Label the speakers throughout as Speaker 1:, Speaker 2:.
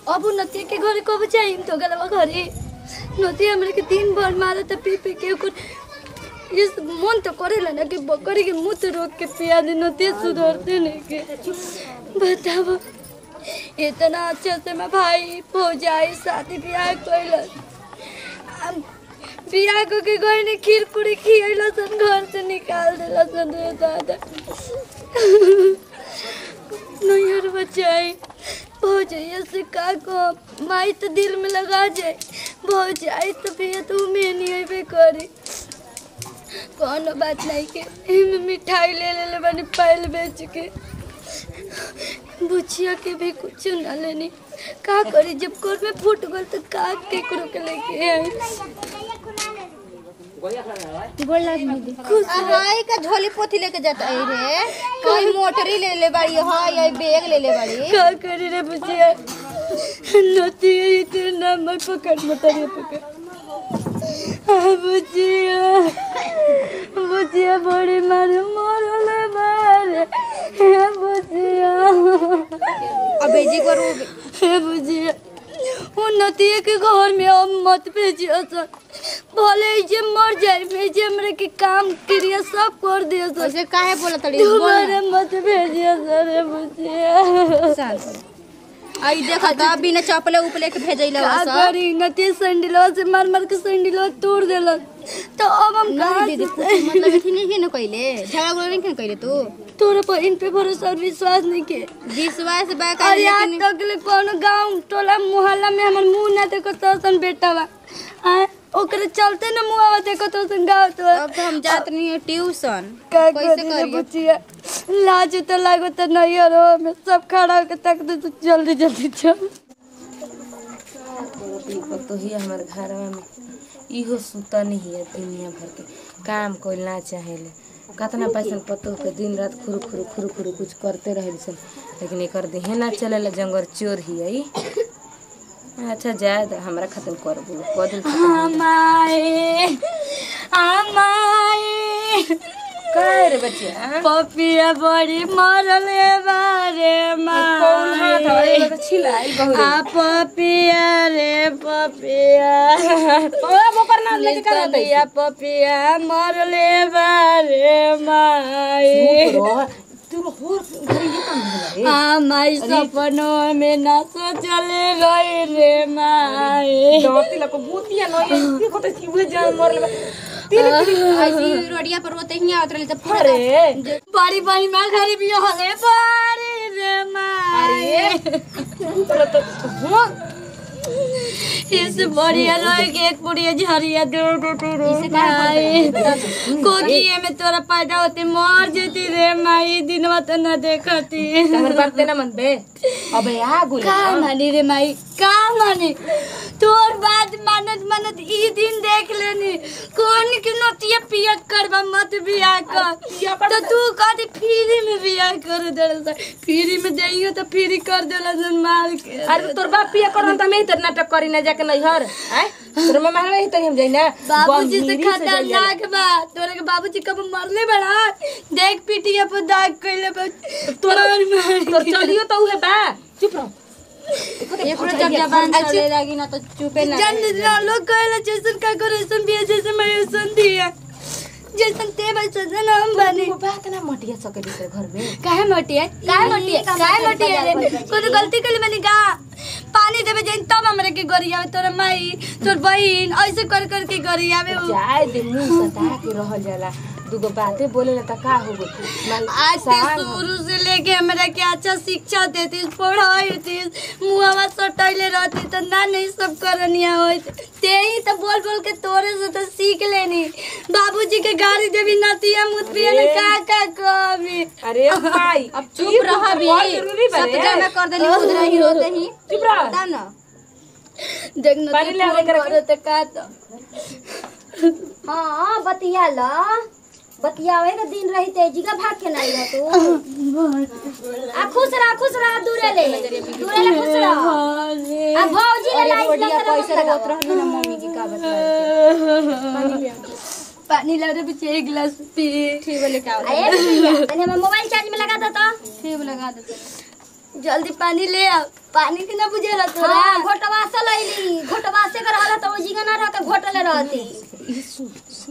Speaker 1: अब उ नतिया के घरे कब जाइम तो गलवा घरे नतिया हमरे के दिन भर मारे त पी पी के ओकर इस मन तो करेला ना कि बकरी के मुंह तो रोक के पिया दे नतिया सुधरते नहीं के बताओ इतना अच्छा से मैं भाई भौजाई शादी ब्याह कैलस हम बियाह को के गए ने खीर पूरी खियला सन घर से निकाल देला सन रे दादा नैहर बचाई भौजैया से का को माई तो दिल में लगा जाए भौजाई तो भैया तो में नहीं अबे करे कोनो बात नहीं के एमे मिठाई ले ले ले बनी पहल बेच के बुचिया के भी कुछ ना लेनी का करी जब कोर में फूट गल तो का केकरो के लेके आई खुश रह।
Speaker 2: हाय का झोली पोथी लेके जाता है रे कोई मोटरी ले ले बाड़ी हाय ये बैग ले ले बाड़ी
Speaker 1: का करी रे बुचिया नती है तेरे नाम मत पकड़ मत ये पकड़ हाँ, बुचिया बुचिया बड़ी मारे मरले मारे हे बुचिया
Speaker 2: अब भेजी करो
Speaker 1: हे बुचिया वो नतिया के घर में अब मत भेजियो सन भले ही जे मर जाए भेजे हमरे के काम क्रिया सब कर दियो सन
Speaker 2: वैसे काहे बोला तड़ी
Speaker 1: तुम्हारे मत भेजियो सर हे बुचिया
Speaker 2: आई देखा था बिना चपले उपले के भेजैला
Speaker 1: का
Speaker 2: सब
Speaker 1: करी नती संडिलो से मार मार के संडिलो तोड़ देलन तो अब हम
Speaker 2: नहीं
Speaker 1: कहाँ
Speaker 2: दीदी
Speaker 1: से
Speaker 2: कुछ मतलब इथी नहीं न कइले झगड़ा गुड़ा नहीं कइले तू
Speaker 1: तोरे पर इन पे भरोसा और विश्वास नहीं के
Speaker 2: विश्वास बा का
Speaker 1: और आज तक ले कोनो गांव टोला मोहल्ला में हमर मुंह ना देखो तो सन बेटा बा आ ओकरे चलते न मुंह देखो तो सन गांव तो
Speaker 2: अब तो हम जात नहीं है ट्यूशन
Speaker 1: का
Speaker 2: कैसे
Speaker 1: करी रे
Speaker 2: करिए
Speaker 1: बचिया लाज तो लागो तो नहीं हो मैं सब खड़ा होके तक दे तू जल्दी जल्दी चल
Speaker 3: तो ही हमारे घर में इहो सुता नहीं है दुनिया भर के काम कोई ना चाहेले कतना पैसा पतो के दिन रात खुरु खुरु खुरु खुरु कुछ करते रहे सन लेकिन एकर देहे ना चलेला जंगर चोर ही है अच्छा जाए तो हमरा खत्म कर बोलो कदम
Speaker 1: हमाए हमाए
Speaker 3: काय रे बच्चिया
Speaker 1: पपिया बड़ी मरले बारे
Speaker 3: कौन हाथ है
Speaker 1: माए
Speaker 3: एगो तो छिलाई बहु
Speaker 1: आ पपिया रे पपिया
Speaker 3: ओ बोकर ना लेके कर दे
Speaker 1: नितनिया पपिया मरले बारे माए
Speaker 3: तू हो घरे ये काम होला रे
Speaker 1: हमारे सपनों में ना सोचले रही रे माए
Speaker 3: डरती लको भूतिया न ये देखो तो की जान मरले तिल
Speaker 2: ऐसी रोडिया पर रोते ही आवत रहले त
Speaker 3: अरे
Speaker 1: बड़ी बड़ी माँ घरे भी हले बड़ी रे माए
Speaker 3: तोरा तो हो
Speaker 1: इस बढ़िया रह के एक बुढ़िया झरिया दो दो दो दो माई कोकिए में तोरा पैदा होते मर जेती रे माई दिनवा तो न देखती
Speaker 3: हमर बात ना मन बे अबे आ गुल
Speaker 1: का मानी रे माई का मानी तोर बात मानत मानत ई दिन देख लेनी कौन के नतिया पिया करबा मत बियाह कर तो तू कहती फ्री में बियाह कर दे फ्री में देइयो तो फ्री कर देला जन मार के
Speaker 3: अरे तोर बाप पिया करन त मैं इतना नाटक करी ना जाके नैहर आय तोर मम्मा हवे तरी हम जाई ना
Speaker 1: बाबूजी से
Speaker 3: गंभीरी जाइए।
Speaker 1: खतरनाक बा तोरे के बाबूजी कब मरले बड़ा देख पिटिया पर दाग कइले बा तोरा
Speaker 3: तोर चलियो तो उहे बा चुप रहो
Speaker 2: एक रोज जब जबान चले लागी ना तो चुपे ना
Speaker 1: जान दे लोग कहला जैसन का करे ऐसन भी जैसे मैं ऐसन दिया जैसन ते वैसन ना हम बने
Speaker 3: वो बात ना मटिया सके दूसरे घर में
Speaker 1: काहे मोटी है काहे मोटी है काहे मोटी है रे कोनो गलती कइले मैंने का पानी देवे जाइन तब हमरे के गरियावे तोर माई तोर बहिन ऐसे कर कर के गरियावे उ।
Speaker 3: जाए दे मुंह सता के रहल जाला दुगो बातें बोले ना त का हो गई
Speaker 1: आज से शुरू से लेके हमरा के अच्छा शिक्षा देती पढ़ाई थी मुहवा सटैले रहती तो ना नहीं सब करनिया होत ते ही तो बोल बोल के तोरे से तो सीख लेनी बाबूजी के गाड़ी देवी नतिया मुतबिया ने का का कभी
Speaker 3: अरे भाई
Speaker 2: अब चुप रह भी
Speaker 3: जरूरी बा
Speaker 2: सब
Speaker 3: रे।
Speaker 2: जमा कर देली खुद रही रोते ही
Speaker 3: चुप रह
Speaker 2: बता ना
Speaker 1: देख
Speaker 3: पानी ले आवे
Speaker 1: नतिया
Speaker 3: करा
Speaker 1: तो का तो
Speaker 4: हाँ बतिया ल बतियावे के दिन रही तेजी का भाग के नहीं रह तू आ खुश रह खुश रह दूरे ले दूरे ले खुश रह आ भौजी ले
Speaker 2: अरे
Speaker 4: लाइट
Speaker 2: रोडिया
Speaker 4: लगा
Speaker 2: पैसे रोत रहली ना मम्मी की का बता
Speaker 1: पानी ला रे बच्चे एक गिलास पी
Speaker 2: ठीक बोले का
Speaker 4: अरे भैया तने हम मोबाइल चार्ज में लगा दो तो
Speaker 2: ठीक लगा दे
Speaker 1: जल्दी पानी ले आ पानी के ना बुझेला तोरा
Speaker 4: हाँ घोटवा से लैली घोटवा से कर रहला तो वो जिगा ना रह के घोटले रहती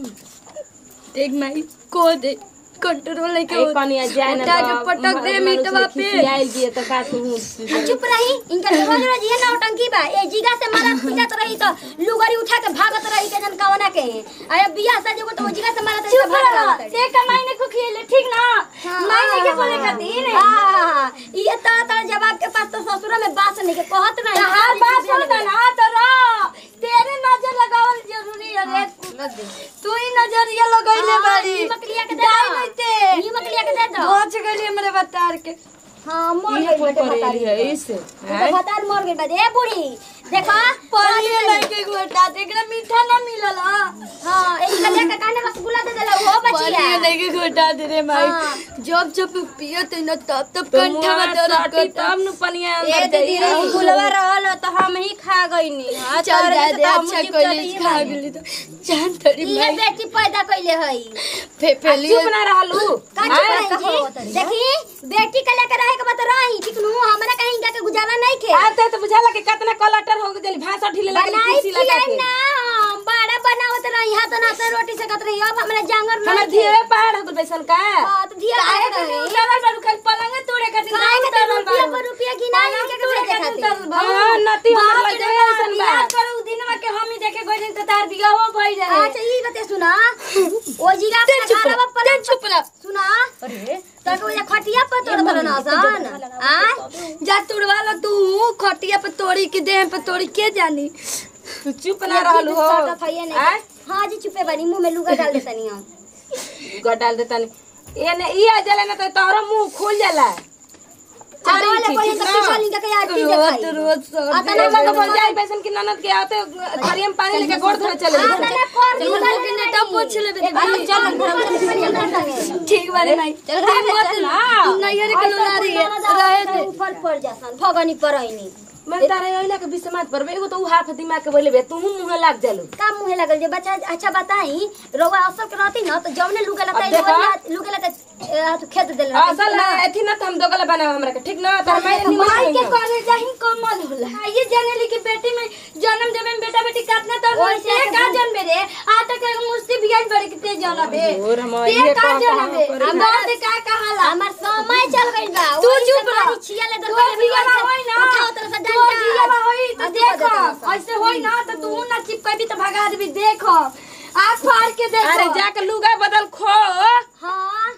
Speaker 1: देख माई को दे कंट्रोल लेके
Speaker 3: ए कनिया जाए ना
Speaker 1: उठा के पटक दे मीटवा पे
Speaker 3: खिसियाइल दिए तो का तू
Speaker 4: आ, चुप रही इनका रोज रोज ये नौटंकी बा ए जिगा से मारत पीटत रही तो लुगरी उठा के भागत रही के जन कवना के अरे बियाह से जो तो वो जिगा से मारत रही तो
Speaker 1: चुप
Speaker 4: भागत
Speaker 1: रह
Speaker 4: रही
Speaker 1: ते का मायने को खेले ठीक ना मायने के बोले खातिर
Speaker 4: हां ये ता ता जवाब के पास तो ससुर में बात नहीं के कहत नहीं
Speaker 1: हर बात सुनता ना तो रह तेरे नजर लगावल जरूरी है रे तू ही नजरिया लगैले
Speaker 4: हाँ,
Speaker 1: बाड़ी
Speaker 4: ई मकलिया के दे
Speaker 1: जाई
Speaker 4: दो।
Speaker 1: नहीं ते
Speaker 4: ई मकलिया के दे दो
Speaker 1: पहुंच गई हमरे बतार के
Speaker 4: हां मर
Speaker 3: ये
Speaker 4: गई
Speaker 3: कोई
Speaker 4: बेटे
Speaker 3: करे
Speaker 4: बता
Speaker 3: है इसे
Speaker 4: तो बतार मर गई बा ए बूढ़ी देखो
Speaker 1: पनिए नहीं के गोटा देखला मीठा ना मिलल
Speaker 4: हां एक कलिया के काने रसगुल्ला दे देला वो बचिया
Speaker 1: पनिए नहीं के गोटा दे रे माई
Speaker 4: हाँ।
Speaker 1: जब जब पियो तो न तब तब
Speaker 3: तो
Speaker 1: कंठा में दर्द
Speaker 3: साटी
Speaker 1: करता
Speaker 3: तब नु पनिया
Speaker 2: ए
Speaker 3: अंदर
Speaker 2: दीदी
Speaker 3: जाई
Speaker 2: रे फुलवा रहल तो हम ही खा गईनी हां
Speaker 1: चल जा दे अच्छा कोई खा गेली तो जान तोरी
Speaker 4: ये
Speaker 1: माई
Speaker 4: बेटी पैदा कइले हई
Speaker 1: फेफेली
Speaker 3: चुप ना रहलू
Speaker 4: का चुप रही जी देखी बेटी के लेकर रहे के बात रही ठीक नु हमरा कहीं का के गुजारा नहीं खे
Speaker 3: आते तो बुझाला कि कितना कलटर हो गइल भाषा ढीले लगे
Speaker 4: बनाई
Speaker 3: कुर्सी लगा
Speaker 4: खिलाई
Speaker 3: के
Speaker 4: ना हम बड़ा बनावत रही हाथ ना से रोटी से कत रही अब हमरा जांगर
Speaker 3: हमर
Speaker 4: नहीं
Speaker 3: धीरे पहाड़ हो गइल बैसन का
Speaker 4: हां तो धिया
Speaker 1: काहे
Speaker 4: काहे
Speaker 1: के
Speaker 4: रही
Speaker 1: उतारल बारू खाली पलंग तोड़े खातिर
Speaker 4: काहे के
Speaker 1: उतारल
Speaker 4: रुपया
Speaker 1: बारू।
Speaker 4: पर रुपया गिनाई
Speaker 1: पलंग
Speaker 4: के
Speaker 1: तोड़े
Speaker 4: के
Speaker 1: खातिर
Speaker 4: खातिर
Speaker 1: उतारल बारू।
Speaker 3: हां नती हमर
Speaker 1: बाप
Speaker 3: लगे
Speaker 1: रे बाप,
Speaker 3: ऐसन बा
Speaker 1: बियाह करू दिनवा के हम ही देखे गइल त तार बियाहो भइल रहे
Speaker 4: अच्छा ई बते सुना ओ जीगा
Speaker 1: ते
Speaker 4: अपना
Speaker 1: चुप
Speaker 4: घरवा
Speaker 1: रह,
Speaker 4: पर
Speaker 1: ते चुप रह।
Speaker 4: सुना अरे तक वो खटिया पर तोड़ तोड़ ना सन आ
Speaker 1: जा तुड़वा लो तू खटिया पे तोड़ी के देह पे तोड़ी के जानी
Speaker 3: तू चुप ना रहलू हो आय
Speaker 4: हां जी चुपे बनी मुंह में लुगा डाल देतनी हम
Speaker 3: ग डाल देता नहीं ये ने ई आ जाला ना तो तोहरा मुंह खुल जाला
Speaker 4: चलो ले पहले तो पीछा लिंगा के आरती
Speaker 1: रोज
Speaker 4: देखाई
Speaker 1: रोज सर
Speaker 4: आता
Speaker 3: तने
Speaker 4: ना
Speaker 3: लोग बोल जाई बैसन की ननद के आते खरियम पानी लेके गोड़ धरे चले
Speaker 4: आता ना कर
Speaker 1: चलो
Speaker 4: लुगा
Speaker 1: के नेटा पूछ ले बेटी
Speaker 4: चल
Speaker 1: ठीक बारे माई ठीक मत ना नैयर के लोला रही है रहे दे
Speaker 4: ऊपर पड़ जासन भगनी परैनी
Speaker 3: मैं तारे ओइला के बिसमात पर एगो तो उ हाफ दिमाग के बोले बे तू मुंह लाग जालू
Speaker 4: का मुहे लगल जे बच्चा अच्छा बताई रोवा असल के रहती ना तो जौने लुगा
Speaker 3: अब
Speaker 4: लताई
Speaker 3: देखा।
Speaker 4: लुगा लता तू खेत देल
Speaker 3: असल एथी ना तो हम दोगला बनाव हमरा के ठीक ना तार माई नहीं
Speaker 1: माई के
Speaker 3: माई
Speaker 1: करे जाही कमल होला ये जानेली कि बेटी में जन्म देवे में बेटा बेटी काटना तो
Speaker 4: ओइसे
Speaker 1: से
Speaker 4: के
Speaker 1: का
Speaker 4: बोल-
Speaker 1: जन्मे रे आ तक मुस्ती बियाज बड़े के ते जनबे
Speaker 3: और हम
Speaker 1: ते
Speaker 3: ये
Speaker 1: का
Speaker 3: कहाँ
Speaker 1: जनबे
Speaker 3: कहाँ
Speaker 1: हम बात का कहाला
Speaker 4: हमार समय चल गइल बा
Speaker 1: तू
Speaker 4: ओही से
Speaker 1: चुप रह।
Speaker 4: मारी छिया ले
Speaker 1: तोर जियावा होई ना
Speaker 4: उठाओ तरह से
Speaker 1: तोर
Speaker 4: डंडा
Speaker 1: जियावा होई तो
Speaker 4: आ,
Speaker 1: देख
Speaker 4: धो देता रह।
Speaker 1: ऐसे होई ना तो तू ना चिपकबी तो भगा देबी देख आँख फाड़ के देख
Speaker 3: अरे जाके लुगा बदल खो
Speaker 4: हाँ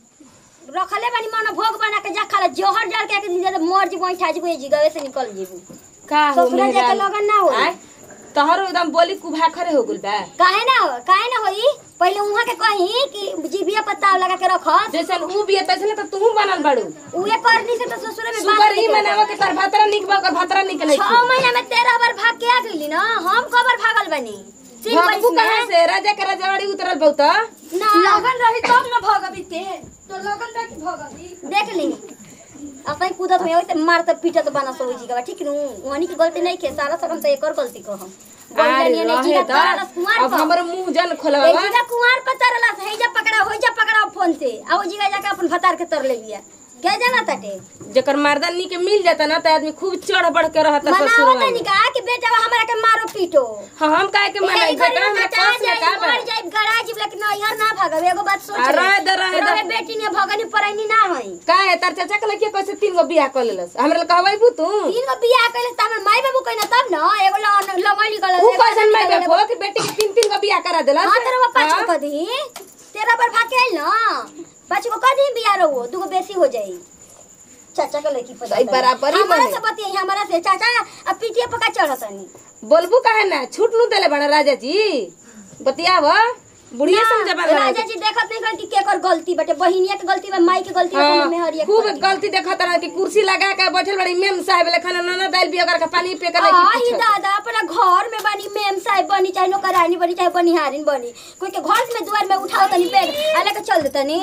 Speaker 4: रखले बानी मन भोग बना के जा खाले जोहर डाल के के दे मर जी वहीं छाजी बुए जी गवे से निकल जीबू
Speaker 3: का हो
Speaker 4: ससुरा
Speaker 3: मेरा
Speaker 4: जाके लगन ना होई
Speaker 3: आय तोहरो एकदम बोली कुभा खरे हो गुल बा
Speaker 4: काहे ना हो काहे ना होई पहले उहाँ के कही कि जीबिया पत्ता लगा के रख
Speaker 3: जैसन ऊ भी तैसे तो तू बनल बाड़ू
Speaker 4: उहे करनी से तो ससुर में
Speaker 3: सुगर ई मनावा के तार भातरा निक बा ओकर भातरा निक नहीं
Speaker 4: छह महीना में तेरह बार भाग के आ गईली ना हम कबर भागल बनी तीन
Speaker 3: भगबू
Speaker 4: बरिस
Speaker 3: कहाँ
Speaker 4: में
Speaker 3: से राजा के रजवाड़ी उतरल बहुत
Speaker 4: ना
Speaker 1: लगन रही तब ना भगबी ते तो लगन रही भगबी
Speaker 4: देख ली अपने कूदत में वैसे मारत पीटत बना सो जी का ठीक नु वहनी की गलती नहीं के सारा सकम तो एकर गलती को हम
Speaker 3: अरे
Speaker 4: बोलिए नहीं
Speaker 3: रहे
Speaker 4: जीगा
Speaker 3: तो
Speaker 4: तरला कुमार
Speaker 3: अब
Speaker 4: पर
Speaker 3: हमर मुंह जन
Speaker 4: ए
Speaker 3: खोलवा
Speaker 4: जीगा कुमार पर तरला है जा पकड़ा हो जा पकड़ा फोन से आ वो जीगा जाके अपन भतार के तर ले लिया क्या जाना ताटे
Speaker 3: जेकर मर्दानी के मिल जाता ना त आदमी खूब चढ़ बढ़ के रहता
Speaker 4: मना
Speaker 3: ससुर
Speaker 4: होता नहीं का कि बेटा हमरा के मारो पीटो
Speaker 3: हाँ हम काहे के मना
Speaker 4: यही घड़ी
Speaker 3: बेटा
Speaker 4: में
Speaker 3: हमरा
Speaker 4: कटा
Speaker 3: पास में
Speaker 4: जाए,
Speaker 3: का बा
Speaker 4: मर जाए, गड़ा जीव, लेकिन नैहर ना भागब। एगो बात सोच
Speaker 3: आ,
Speaker 4: ले।
Speaker 3: रहे दे, रहे दे।
Speaker 4: रहे बेटी ने भगनी परैनी ना होई।
Speaker 3: काहे तार चाचा के लड़की कैसे तीन गो बियाह कर लेलस हमरा ले कहबै बू तू
Speaker 4: तीन गो बियाह कइले त हमर माई बाबू कइना तब न एगो ल- लगैली गलत,
Speaker 3: ऊ
Speaker 4: एगो
Speaker 3: कैसन मैं
Speaker 4: लगैली
Speaker 3: बेबो कि बेटी के तीन तीन गो बियाह करा देलस
Speaker 4: हाँ तेरा पाँच
Speaker 3: हाँ?
Speaker 4: गो कदी तेरा पर भाग के आइल न पाँच गो कदी बियाह रहो दूगो बेसी हो जाई चाचा के लड़की पर
Speaker 3: सही बराबरी
Speaker 4: हमारा
Speaker 3: बने।
Speaker 4: से बतियाई हमारा से चाचा अब पीटिए पका चढ़तनी
Speaker 3: बोलबू काहे ना छूट नु देले बड़ा राजा जी बतियाव बुढ़िया समझबा
Speaker 4: राजा जी देखत नहीं कर कि केकर गलती बटे बहिनिया के गलती बा माई के गलती बा
Speaker 3: हाँ,
Speaker 4: मम्मी हरिया के
Speaker 3: खूब
Speaker 4: गलती बा।
Speaker 3: गलती देखत रह कि कुर्सी लगा के बैठल बड़ी मेम साहब ले खाना नाना दाल भी अगर के पानी पे के
Speaker 4: आई
Speaker 3: नहीं
Speaker 4: दादा अपना घर में बनी मेम साहब बनी चाहे नौकरानी बनी चाहे बनिहारिन बनी कोई के घर में दुआर में उठाओ तनी बैग आ लेके चल देतनी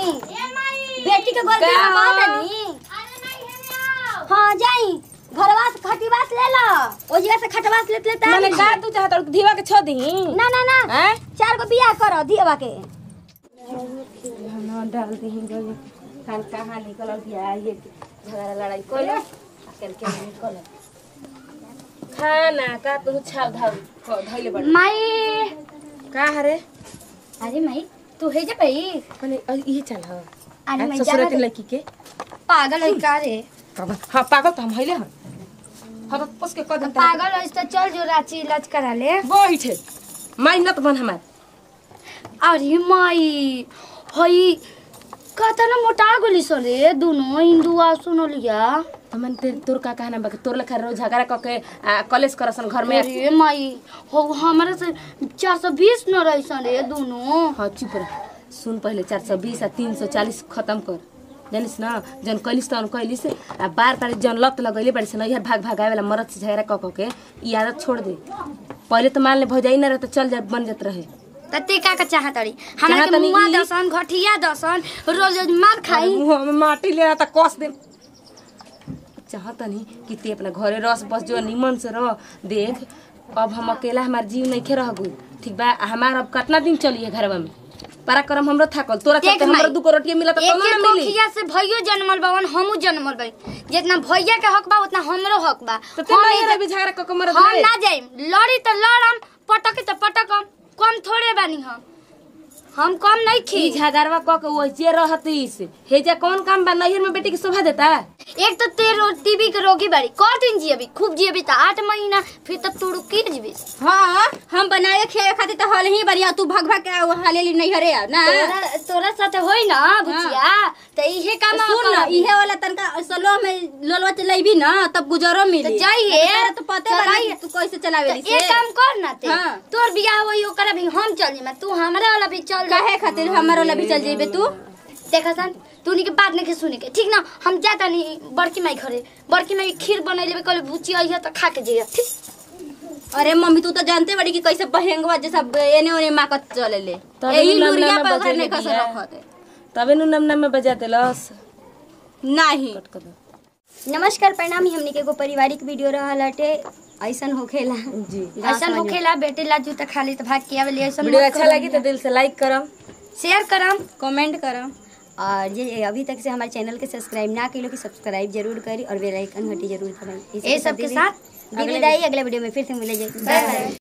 Speaker 4: बेटी के गलती
Speaker 3: का?
Speaker 4: में बात तनी हाँ जाई घरवा से खटिवास ले लो ओ जगह से खटवास लेत लेत
Speaker 3: मैंने
Speaker 4: आनी।
Speaker 3: का तू चाहत और धीवा के छ दी
Speaker 4: ना ना ना
Speaker 3: हैं
Speaker 4: चार गो बियाह करो दियवा के
Speaker 3: खाना डाल दी गली खान कहाँ निकल गया ये झगड़ा लड़ाई कोई आजकल के निकल खाना का तू छाव धाव धइले बड़
Speaker 1: माई
Speaker 3: का हरे
Speaker 1: अरे माई तू हे जे भाई
Speaker 3: कने ये चल ह
Speaker 1: अरे मैं
Speaker 3: ससुर
Speaker 1: जा
Speaker 3: के लड़की के
Speaker 1: पागल है का रे
Speaker 3: तब हां पागल तो हम हइले हन हम पस के कदम
Speaker 1: पागल है तो चल जो रांची इलाज करा ले
Speaker 3: बैठे मेहनत बन हमार
Speaker 1: अरे माई हई कता ना मोटा गली सो रे दोनों हिंदू आ सुनो लिया
Speaker 3: हमन तेर तोर का कहना बाकी तोर लेखा रोज झगड़ा क के आ, कॉलेज करसन घर में
Speaker 1: अरे माई हो हमारे से चार सौ बीस न रही सन रे दोनों
Speaker 3: हाँ चुप रह सुन पहले चार सौ बीस आ तीन सौ चालीस खत्म कर जानिस न जन कैलिस तन कैलिस आ बार बार जन लत लगैले बड़ी सन इधर भाग भाग आवे वाला मरद से झगड़ा क क के ई आदत छोड़ दे पहले तो मान ले भौजाई न रहे तो चल जा बन जात रहे
Speaker 1: तते का का चाहत रही हमरा के
Speaker 3: चाहतनी
Speaker 1: मुआ
Speaker 3: ई-
Speaker 1: दसन घटिया दसन रोज रोज मार खाई
Speaker 3: मुंह में माटी ले त कस दे चाहतनी कि ते अपना घरे रस बस जो निमन से रह देख अब हम अकेला हमार जीव नहीं रह गई ठीक बा आ हमार अब कितना दिन चली है घरवा में पराक्रम हमरो थाकल तोरा
Speaker 1: देख
Speaker 3: चलते हमरो
Speaker 1: माई,
Speaker 3: दू को रोटिया मिला तो
Speaker 1: एक
Speaker 3: कौनो
Speaker 1: एक
Speaker 3: ना मिली
Speaker 1: कोखिया से भइयो जन्मल बावन हमू जन्मल बाई जितना भैया के हक बा उतना हमरो हक बा
Speaker 3: तो ते
Speaker 1: हम
Speaker 3: नहीं
Speaker 1: एजे-
Speaker 3: रही झगड़ा क के मरद
Speaker 1: हम
Speaker 3: ले
Speaker 1: ना जाइम लड़ी तो लड़म पटकी तो पटकम कम थोड़े बानी हम हम कम नहीं
Speaker 3: ई
Speaker 1: खी
Speaker 3: झगड़वा क के वो जे रहतीस हेजा कौन काम बा नैहर में बेटी के शोभा देता
Speaker 1: एक तो तेरे रो टीबी के रोगी बारी कर दिन जियबी खूब जियबी तो आठ महीना फिर तो तू रुकी जीबी
Speaker 2: हाँ हम बनाए खेले खातिर तो हल ही बढ़िया तू भग भग के हाले ली नहीं हरे ना
Speaker 1: तोरा तोरा साथे होई ना बुचिया तो इहे काम
Speaker 2: सुन ना इहे वाला तनका सलो में लोलवा चलेबी ना तब गुजरो मिली
Speaker 1: तो जाइए,
Speaker 2: तेरा तो पते बा
Speaker 1: चलाइए।
Speaker 2: तू कैसे चलावे ली
Speaker 1: एक काम कर ना ते
Speaker 2: हाँ।
Speaker 1: तोर बियाह होई ओकरा भी हम चल जेमा तू हमरा वाला भी चल जा
Speaker 2: काहे खातिर हमार वाला भी चल जेबे तू
Speaker 1: देखा सन तू के बात नहीं के सुने के ठीक ना हम जाता नहीं बड़की माई घरे बड़की माई खीर बना लेबे कल बुची आई है तो खा के जइया ठीक
Speaker 2: अरे मम्मी तू तो जानते बड़ी कि कैसे बहेंगवा जैसा एने ओने माकत चले ले
Speaker 3: तब
Speaker 2: यही
Speaker 3: इनु
Speaker 2: लुरिया
Speaker 3: नमना
Speaker 2: पर
Speaker 3: बजेले
Speaker 2: नहीं कसर
Speaker 3: बिया।
Speaker 2: रखत है
Speaker 3: तबे नु नम नम में बजा देलस
Speaker 2: नहीं
Speaker 3: कट कर दो
Speaker 4: नमस्कार प्रणाम हमनी के एगो पारिवारिक वीडियो रहल हटे ऐसन होखेला
Speaker 3: जी
Speaker 1: ऐसा होखेला बेटे ला जूता खाली तो भाग के आवे ऐसा
Speaker 3: वीडियो अच्छा लगी तो दिल से लाइक करम
Speaker 1: शेयर करम
Speaker 2: कमेंट करो
Speaker 4: और जे अभी तक से हमारे चैनल के सब्सक्राइब ना करी कि सब्सक्राइब जरूर करी और बेल आइकन घंटी जरूर दबाई
Speaker 1: ये सब के साथ
Speaker 4: अगले अगले वीडियो में फिर से मिले जाए बाय बाय